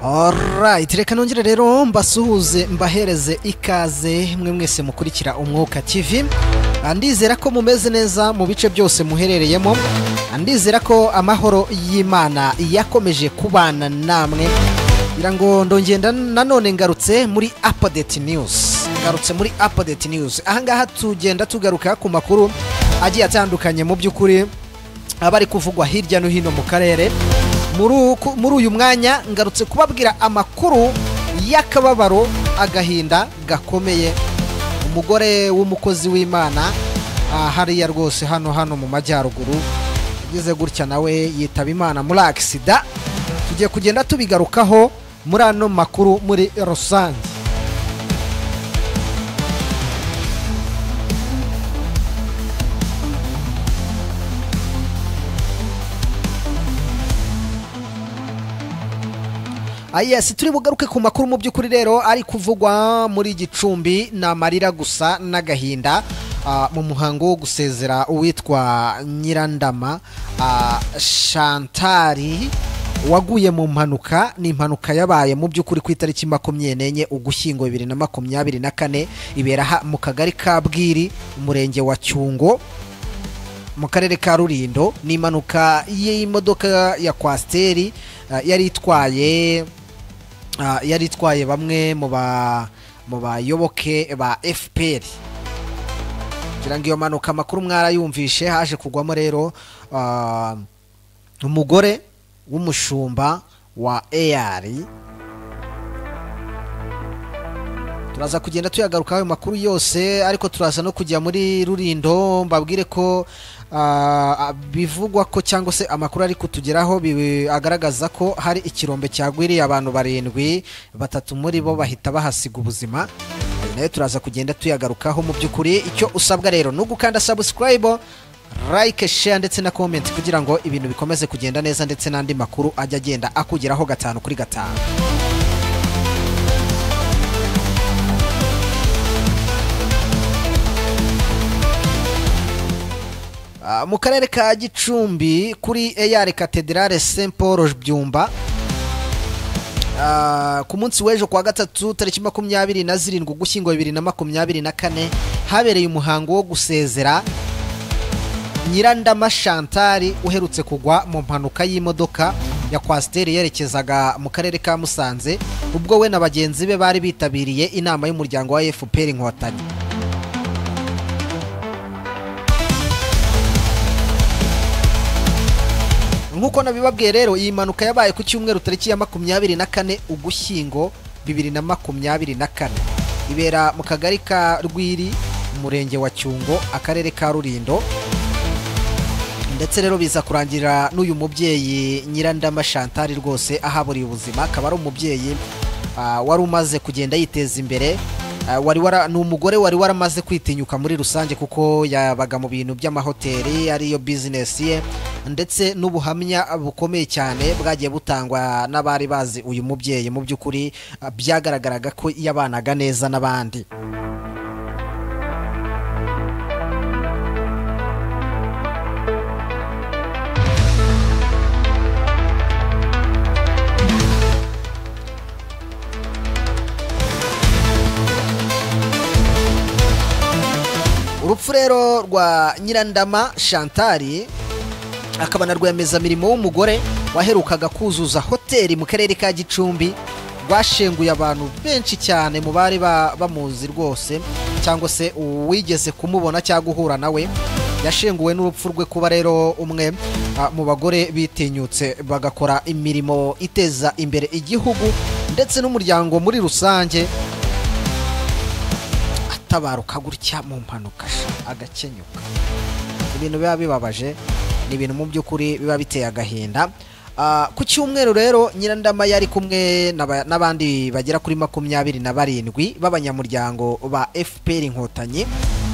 alright reka nongere rero mbasuhuze mbahereze ikaze mwe mwese mukurikira umwuka TV ndizera ko mumeze neza mu bice byose muherereyemo ndizera ko amahoro y'imana yakomeje kubana namwe ngira ngo ndongenda nanone ngarutse muri apadeti news ngarutse muri apadeti news ahangaha tugenda tugaruka ku makuru agiye atandukanye mu by'ukuri aba ari kuvugwa hirya no hino mu karere muri uyu mwanya ngarutse kubabwira amakuru y'akababaro agahinda gakomeye umugore w'umukozi w'imana hariya rwose hano hano mu majyaruguru yagize gutya nawe yitaba imana muri agisida tugiye kugenda tubigarukaho muri ano makuru muri rusange ayesi turi bugaruke ku makuru mu by'ukuri rero ari kuvugwa muri gicumbi ni amarira gusa n'agahinda mu muhango wo gusezera uwitwa nyirandama shantari waguye mu mpanuka ni impanuka yabaye mu by'ukuri ku itariki makumyabiri n'enye ugushyingo bibiri na makumyabiri na kane ibera mu kagari ka bwiri umurenge wa cyungo mu karere ka rurindo ni impanuka y'imodoka ya kwasiteri yari itwaye yari itwaye bamwe mu bayoboke ba fpr kugira ngo iyo mpanuka amakuru mwarayumvishe haje kugwamo rero umugore w'umushumba wa eyari turaza kugenda tuyagarukaho ayo makuru yose ariko turaza no kujya muri rurindo mbabwire ko bivugwa ko cyangwa se amakuru ari kutugeraho agaragaza ko hari ikirombe cyagwiriye abantu barindwi batatu muri bo bahita bahasiga ubuzima nayo turaza kugenda tuyagarukaho mu by'ukuri icyo usabwa rero ni ugukanda sabusikarayibo like share ndetse na comment kugira ngo ibintu bikomeze kugenda neza ndetse n'andi makuru ajya agenda akugeraho gatanu kuri gatanu mu karere ka gicumbi kuri eyari katedrale saint paul byumba ku munsi w'ejo kuwa gatatu tariki makumyabiri na zirindwi ugushyingo bibiri na makumyabiri na kane habereye umuhango wo gusezera nyirandama shantari uherutse kugwa mu mpanuka y'imodoka ya kwasiteri yerekezaga mu karere ka musanze ubwo we na bagenzi be bari bitabiriye inama y'umuryango wa fpr inkotanyi nk'uko nabibabwiye rero iyi mpanuka yabaye ku cyumweru tariki ya makumyabiri na kane ugushyingo bibiri na makumyabiri na kane ibera mu kagari ka rwiri umurenge wa cyungo akarere ka rurindo ndetse rero biza kurangirira n'uyu mubyeyi nyirandama shantari rwose ahaburiye ubuzima akaba ari umubyeyi wari umaze kugenda yiteza imbere ni umugore wari waramaze kwitinyuka muri rusange kuko yabaga mu bintu by'amahoteli ariyo bizinesi ye ndetse n'ubuhamya bukomeye cyane bwagiye butangwa n'abari bazi uyu mubyeyi mu by'ukuri byagaragaraga ko yabanaga neza n'abandi urupfu rero rwa nyirandama shantari akaba na rwiyemezamirimo w'umugore waherukaga kuzuza hoteli mu karere ka gicumbi rwashenguye abantu benshi cyane mu bari bamuzi rwose cyangwa se uwigeze kumubona cyangwa uhura nawe yashenguwe n'urupfu rwe kuba rero umwe mu bagore bitinyutse bagakora imirimo iteza imbere igihugu ndetse n'umuryango muri rusange atabaruka gutya mu mpanuka agakenyuka ibintu biba bibabaje ni ibintu mu by'ukuri biba biteye agahinda ku cyumweru rero nyirandama yari kumwe n'abandi bagera kuri makumyabiri na barindwi b'abanyamuryango ba fpr inkotanyi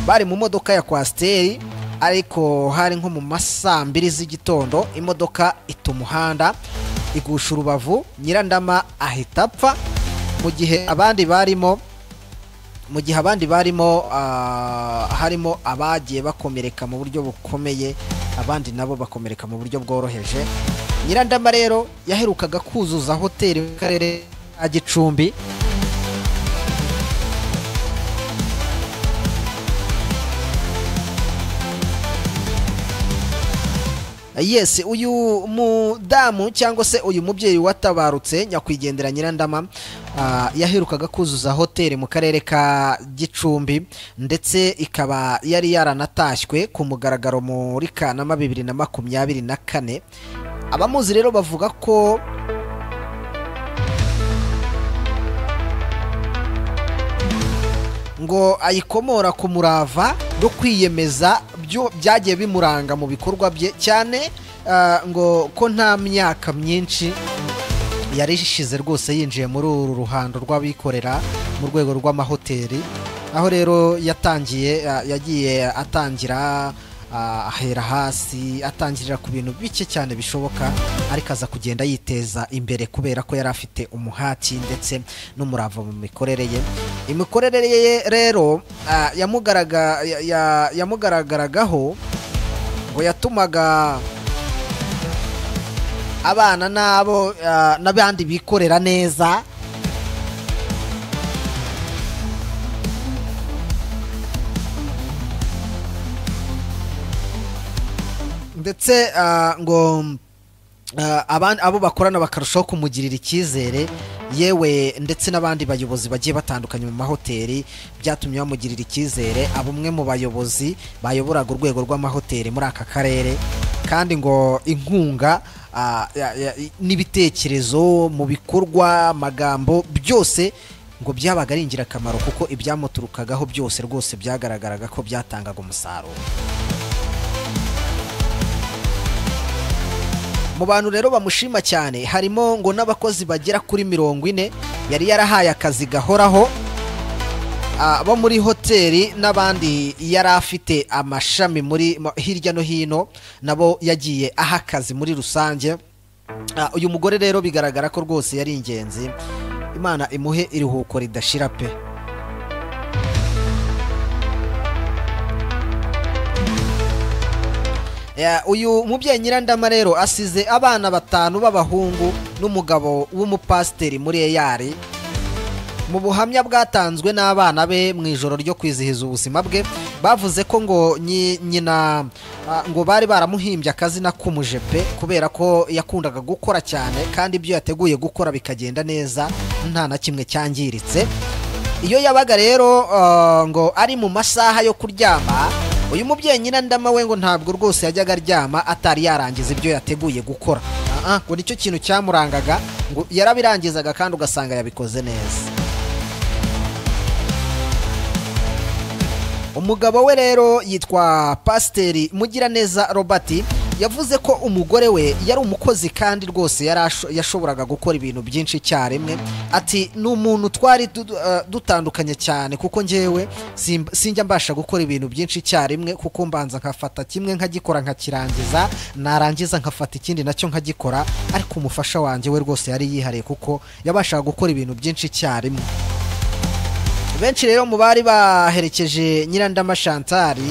bari mu modoka ya kwasiteri ariko hari nko mu masaa mbiri z'igitondo imodoka ita umuhanda igusha urubavu nyirandama ahita apfa mu gihe abandi barimo mu gihe abandi barimo harimo abagiye bakomereka mu buryo bukomeye abandi nabo bakomereka mu buryo bworoheje nyirandama rero yaherukaga kuzuza hoteli mu karere a gicumbi yes uyu mudamu cyangwa se uyu mubyeyi watabarutse nyakwigendera nyirandama ah, yaherukaga kuzuza hoteli mu karere ka gicumbi ndetse ikaba yari yaranatashywe ku mugaragaro muri kanama bibiri na makumyabiri na kane abamuzi rero bavuga ko ngo ayikomora ku murava no kwiyemeza byo byagiye bimuranga mu bikorwa bye cyane ah, ngo ko nta myaka myinshi yari ishize rwose yinjiye muri uru ruhando rw'abikorera mu rwego rw'amahoteli aho rero yatangiye ah, yagiye atangira ah, ahera hasi atangirira ku bintu bike cyane bishoboka ariko aza kugenda yiteza imbere kubera ko yari afite umuhati ndetse n'umurava mu mikorere ye imikorere ye rero ah, yamugaraga- ya- ya- yamugaragaragaho ngo yatumaga abana n'abo ah, n'abandi bikorera neza ndetse ah, ngo ah, aban- abo bakorana bakarushaho kumugirira icyizere yewe ndetse n'abandi bayobozi bagiye batandukanye mu mahoteli byatumye bamugirira icyizere aba umwe mu bayobozi bayoboraga urwego rw'amahoteli muri aka karere kandi ngo inkunga ah, ya- ya- n'ibitekerezo mu bikorwa amagambo byose ngo byabaga ari ingirakamaro kuko ibyamuturukagaho byose rwose byagaragaraga ko byatangaga umusaruro mu bantu rero bamushima cyane harimo ngo n'abakozi bagera kuri mirongo ine yari yarahaye akazi gahoraho ah, bo muri hoteli n'abandi yari afite amashami muri mo- hirya no hino nabo yagiye aha akazi muri rusange Ah, uyu mugore rero bigaragara ko rwose yari ingenzi imana imuhe iruhuko ridashira pe Ya, uyu mubyeyi nyirandama rero asize abana batanu b'abahungu n'umugabo w'umupasiteri muri eyari mu buhamya bwatanzwe n'abana be mu ijoro ryo kwizihiza ubuzima bwe bavuze ko ngo nyi- nyina ah, ngo bari baramuhimbye akazina k'umujepe kubera ko yakundaga gukora cyane kandi ibyo yateguye gukora bikagenda neza nta na kimwe cyangiritse iyo yabaga rero ah, ngo ari mu masaha yo kuryama uyu mubyeyi nyina ndama we ngo ntabwo rwose yajyaga aryama atari yarangiza ibyo yateguye gukora Ah, ah, ngo nicyo kintu cyamurangaga ngo yarabirangizaga kandi ugasanga yabikoze neza umugabo we rero yitwa pasiteri mugiraneza robert yavuze ko umugore we yari umukozi kandi rwose yari asho- yashoboraga gukora ibintu byinshi icyarimwe ati ni umuntu twari du- du- eh, dutandukanye cyane kuko njyewe simb- sinjya mbasha gukora ibintu byinshi icyarimwe kuko mbanza nkafata kimwe nkagikora nkakirangiza narangiza nkafata ikindi nacyo nkagikora ariko umufasha wanjye we rwose yari yihariye kuko yabashaga gukora ibintu byinshi icyarimwe benshi rero mu bari baherekeje nyirandama shantari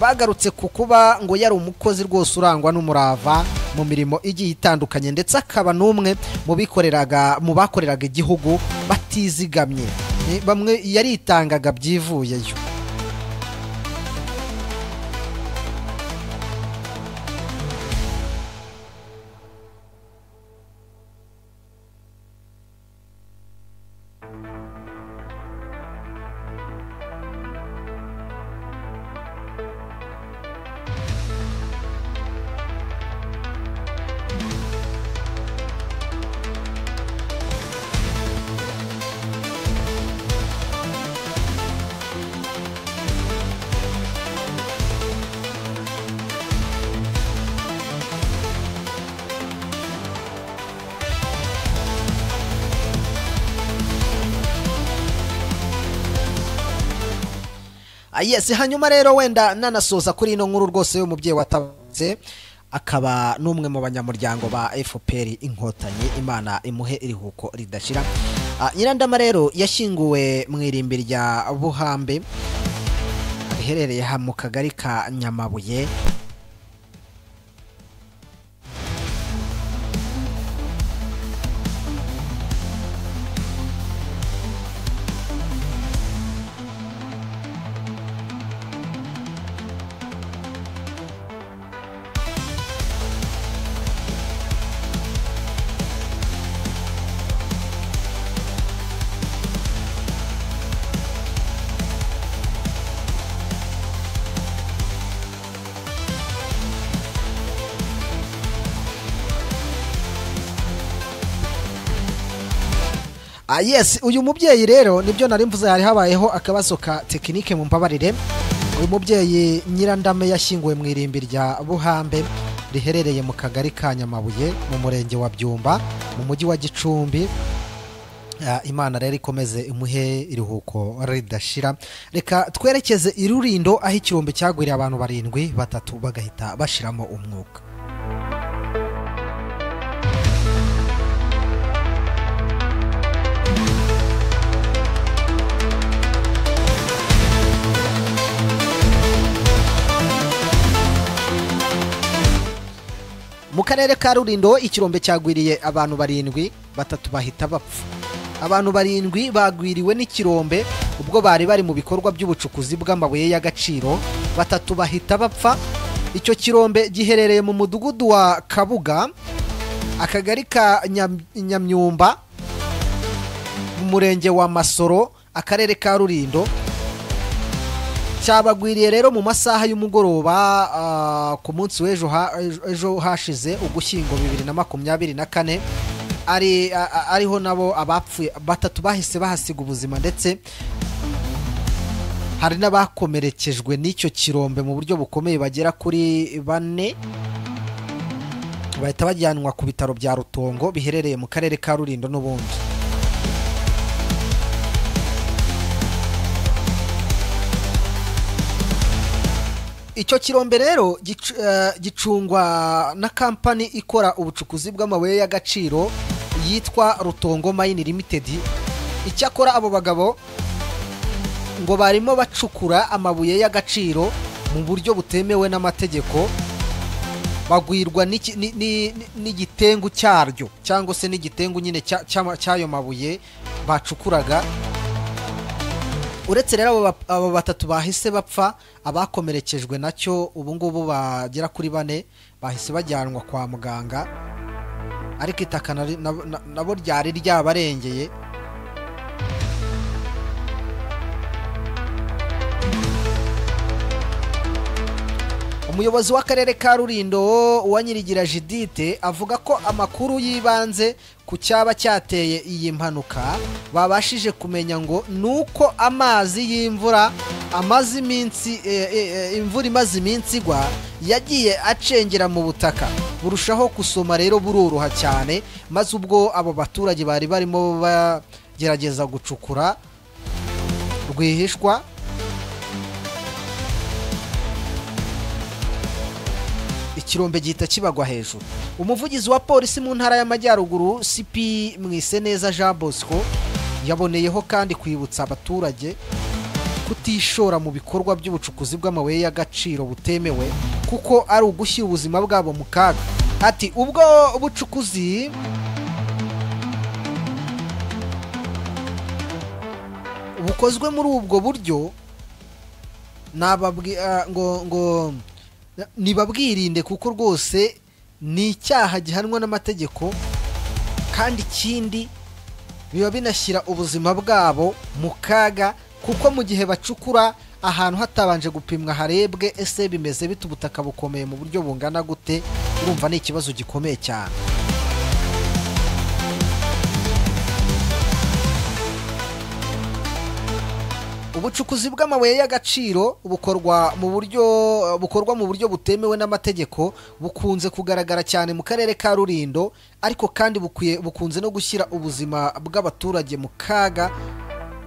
bagarutse ku kuba ngo yari umukozi rwose urangwa n'umurava mu mirimo igiye itandukanye ndetse akaba n'umwe mu bikoreraga mu bakoreraga igihugu batizigamye Eh, bamwe yaritangaga byivuyeyo Ah, yes hanyuma rero wenda nanasoza kuri ino nkuru rwose y'umubyeyi watabatse akaba n'umwe mu banyamuryango ba fpr inkotanyi imana imuhe irihuko ridashira Ah, nyirandama rero yashyinguwe mu irimbi rya buhambe riherereye aha mu kagari ka nyamabuye Ah, yes uyu mubyeyi rero nibyo nari mvuze hari habayeho akabazo ka tekinike mu mbabarire uyu mubyeyi nyirandame yashyinguwe mu irimbi rya buhambe riherereye mu kagari ka nyamabuye mu murenge wa byumba mu mujyi wa gicumbi Ah, imana rero ikomeze imuhe iruhuko ridashira reka twerekeze i rurindo aho ikirombe cyagwiriye abantu barindwi batatu bagahita bashiramo umwuka mu karere ka rurindo ikirombe cyagwiriye abantu barindwi batatu bahita bapfa abantu barindwi bagwiriwe n'ikirombe ubwo bari bari mu bikorwa by'ubucukuzi bw'amabuye y'agaciro batatu bahita bapfa icyo kirombe giherereye mu mudugudu wa kabuga akagari ka Nyam- nyamyumba mu murenge wa masoro akarere ka rurindo cyabagwiriye rero mu masaha y'umugoroba ah, ku munsi w'ejo ha- ejo- ejo hashize ugushyingo bibiri na makumyabiri na kane ari a- a- ariho nabo abapfuye batatu bahise bahasiga ubuzima ndetse hari n'abakomerekejwe n'icyo kirombe mu buryo bukomeye bagera kuri bane bahita bajyanwa ku bitaro bya rutongo biherereye mu karere ka rurindo n'ubundi icyo kirombe rero gicu- eh, gicungwa na kampani ikora ubucukuzi bw'amabuye y'agaciro yitwa rutongo mayini limitedi icyakora abo bagabo ngo barimo bacukura amabuye y'agaciro mu buryo butemewe n'amategeko bagwirwa n'iki- ni- ni- ni- n'igitengu cyaryo cyangwa se n'igitengu nyine cya- cy'ama- cy'ayo mabuye bacukuraga uretse rero abo ba- abo batatu bahise bapfa abakomerekejwe nacyo ubu ngubu bagera kuri bane bahise bajyanwa kwa muganga ariko itaka nari- nabo- na- nabo ryari ryabarengeye umuyobozi w'akarere ka rurindo uwanyirigira jidite avuga ko amakuru y'ibanze ku cyaba cyateye iyi mpanuka babashije kumenya ngo ni uko amazi y'imvura amaze iminsi e, e, e, imvura imaze iminsi igwa yagiye acengera mu butaka burushaho gusoma rero buroroha cyane maze ubwo abo baturage bari barimo bagerageza gucukura rwihishwa ikirombe gihita kibagwa hejuru umuvugizi wa polisi mu ntara y'amajyaruguru cp mwiseneza jean bosco yaboneyeho kandi kwibutsa abaturage kutishora mu bikorwa by'ubucukuzi bw'amabuye y'agaciro butemewe kuko ari ugushyira ubuzima bwabo mu kaga ati ubwo bucukuzi bukozwe muri ubwo buryo nababwi ah, ngo ngo nibabwirinde kuko rwose ni icyaha gihanwa n'amategeko kandi ikindi biba binashyira ubuzima bwabo mu kaga kuko mu gihe bacukura ahantu hatabanje gupimwa harebwe ese bimeze bite ubutaka bukomeye mu buryo bungana gute urumva ni ikibazo gikomeye cyane ubucukuzi bw'amabuye y'agaciro bukorwa mu buryo bukorwa mu buryo butemewe n'amategeko bukunze kugaragara cyane mu karere ka rurindo ariko kandi bukwiye bukunze no gushyira ubuzima bw'abaturage mu kaga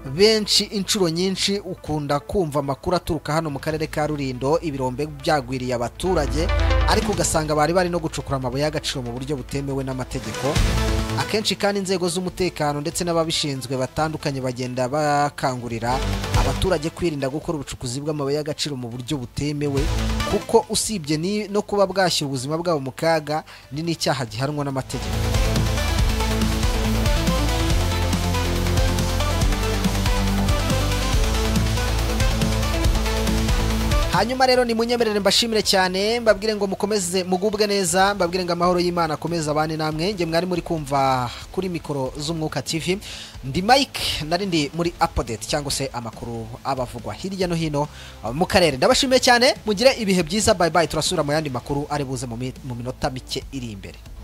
benshi inshuro nyinshi ukunda kumva amakuru aturuka hano mu karere ka rurindo ibirombe byagwiriye abaturage ariko ugasanga bari bari no gucukura amabuye y'agaciro mu buryo butemewe n'amategeko akenshi kandi inzego z'umutekano ndetse n'ababishinzwe batandukanye bagenda bakangurira abaturage kwirinda gukora ubucukuzi bw'amabuye y'agaciro mu buryo butemewe kuko usibye ni- no kuba bwashyira ubuzima bwabo mu kaga ni n'icyaha gihanwa n'amategeko hanyuma rero nimunyemerere mbashimire cyane mbabwire ngo mukomeze mugubwe neza mbabwire ngo amahoro y'imana akomeze abane namwe njye mwari muri kumva kuri mikoro z'umwuka tv ndi mike nari ndi muri apodeti cyangwa se amakuru abavugwa hirya no hino uh, mu karere ndabashimiye cyane mugire ibihe byiza bayibayi turasubira mu yandi makuru ari buze mu mi- mu minota mike iri imbere